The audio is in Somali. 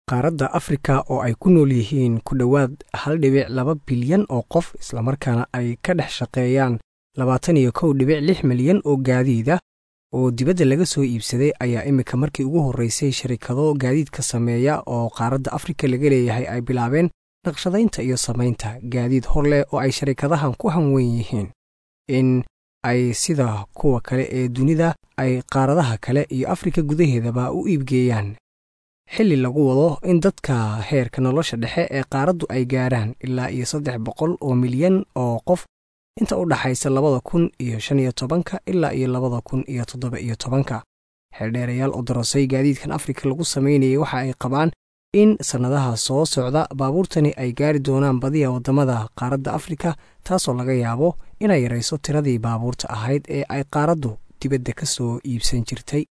qaaradda afrika oo ay ku nool yihiin ku dhowaad hal dhibic laba bilyan oo qof islamarkaana ay ka dhex shaqeeyaan labaatan iyo kow dhibic lix milyan oo gaadiida oo dibadda laga soo iibsaday ayaa iminka markii ugu horreysay sharikado gaadiidka sameeya oo qaaradda afrika laga leeyahay ay bilaabeen naqshadaynta iyo samaynta gaadiid hor leh oo ay sharikadahan ku hanweyn yihiin in ay sida kuwa kale ee dunida ay qaaradaha kale iyo afrika gudaheedaba u iibgeeyaan xilli lagu wado in dadka heerka nolosha dhexe ee qaaraddu ay gaarhaan ilaa iyo saddex boqol oo milyan oo qof inta u dhaxaysa labada kun iyo shan iyo tobanka ilaa iyo labada kun iyo toddoba iyo tobanka xeeldheerayaal oo darosay gaadiidkan afrika lagu samaynayay waxa ay qabaan in sannadaha soo socda baabuurtani ay gaari doonaan badiya waddamada qaaradda afrika taasoo laga yaabo inay yarayso tiradii baabuurta ahayd ee ay qaaraddu dibadda ka soo iibsan jirtay